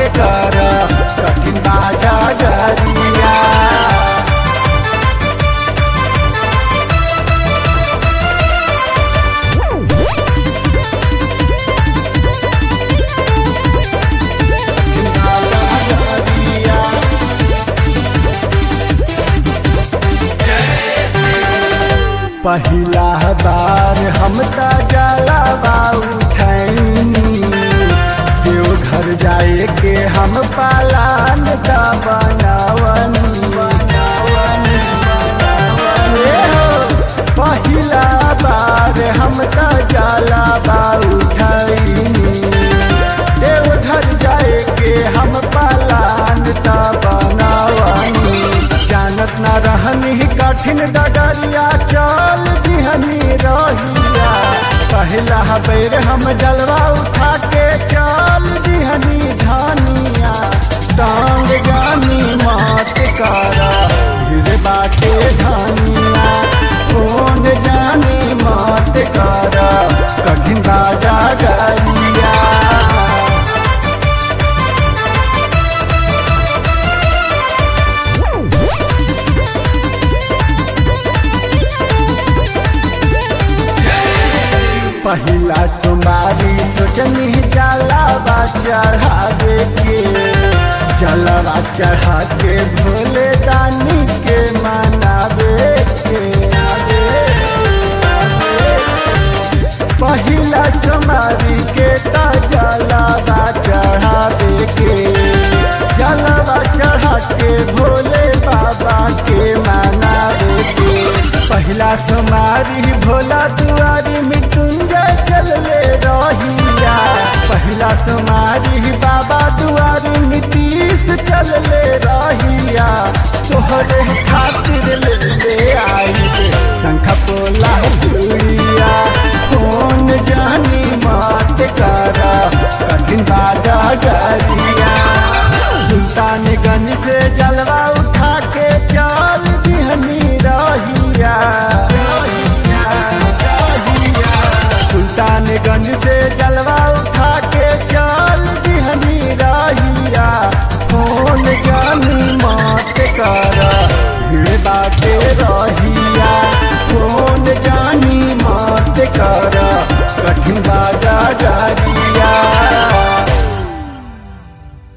कर कठिन बाजा गरिया पहिला बार हम त जलावा उठैनी देव घर जाए के हम पालान का बनावन बनावन बनावन। ए हो, पहिला बार हम त जलावा उठैनी देव घर जाए के हम पालान का बनावनी जानत न रहनी कठिन डगरिया चल दिहनी रहिया पहला बेर हम जलवा उठा के चल दिहनी धनिया टांग जानी मात करा भीड़ बाटे धनिया कौन जानी मात करा कठिन बाजा गरिया पहिला सुमारी सोचनी जलावा चढ़ावे के जलावा चढ़ा के भोले दानी के मनावे के पहिला सुमारी के त जलावा चढ़ावे के जलावा चढ़ा के भोले बाबा के मनावे के पहिला सुमारी भोला दुआरी मृत्युंजय चल ले रहिया पहिला सुमारी बाबा दुआरी नीतीश चल ले रहिया तोहरे खातिर ले ले आई शंख पोला दुनिया कौन जानी मात करा कठिन बाजा गरिया सुल्तानगंज से जलवा